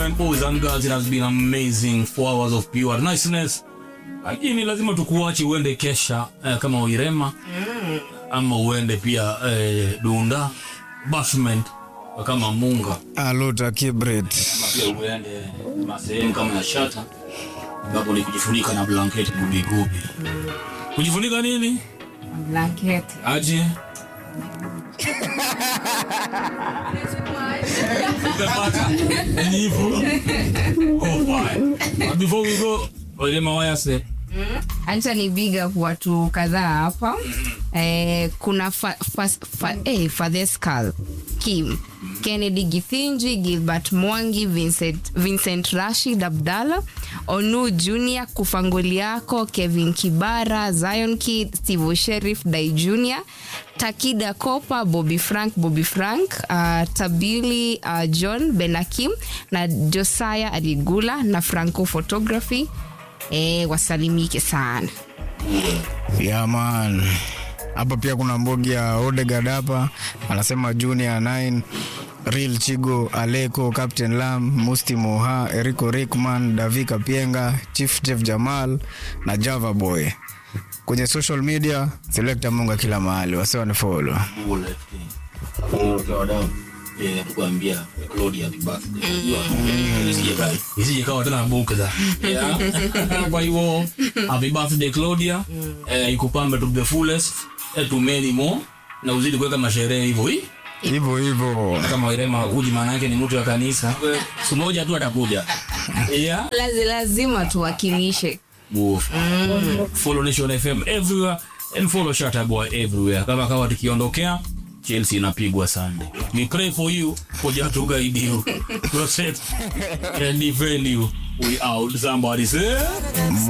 Boys and girls, it has been amazing four hours of pure niceness. Lakini lazima tukuache uende kesha eh, kama Uirema ama uende pia eh, Dunda Bashment kama Munga Aluta Kibret. ama pia uende masehemu kama ya Shata ambapo ni kujifunika na blanketi gubigubi. Kujifunika nini? blanketi Aje Umepata? Ni hivyo. Oh, fine. But before we go, Uirema wayase acha ni big up watu kadhaa hapa eh, kuna fa, fa, fa, eh, Fadheskal Kim Kennedy Githinji Gilbert Mwangi Vincent, Vincent Rashid Abdalla Onu Junior Kufangoliako Kevin Kibara Zion Kid Steve Sheriff Dai Junior Takida Kopa Bobby Frank Bobby Frank uh, Tabili uh, John Benakim na Josiah Aligula na Franco Photography eh, wasalimike sana Yeah man. Hapa pia kuna mbogi ya Odegaard hapa anasema Junior 9 Real Chigo, Aleko, Captain Lam, Musti Moha, Eriko Rickman, Davika Pienga, Chief Jeff Jamal na Java Boy. Kwenye social media Selecta Munga kila mahali, wase wanifollow. kuambia Claudia happy birthday. Isije kai- isije kawa tena bukza. Yeah. Kwa hivyo happy birthday Claudia. Eh, ikupambe to the fullest. Eh, to many more. Na uzidi kuweka masherehe hivyo hii. Hivyo hivyo. Kama Irema huji maana yake ni mtu wa kanisa. Siku moja tu atakuja. Yeah. Lazi, lazima tuwakilishe Move. Follow Nation FM everywhere and follow Shatta Boy everywhere. Kama kawa tukiondokea Chelsea inapigwa Sunday. We pray for you, kuja to guide you, protect and defend you. We out. Somebody say.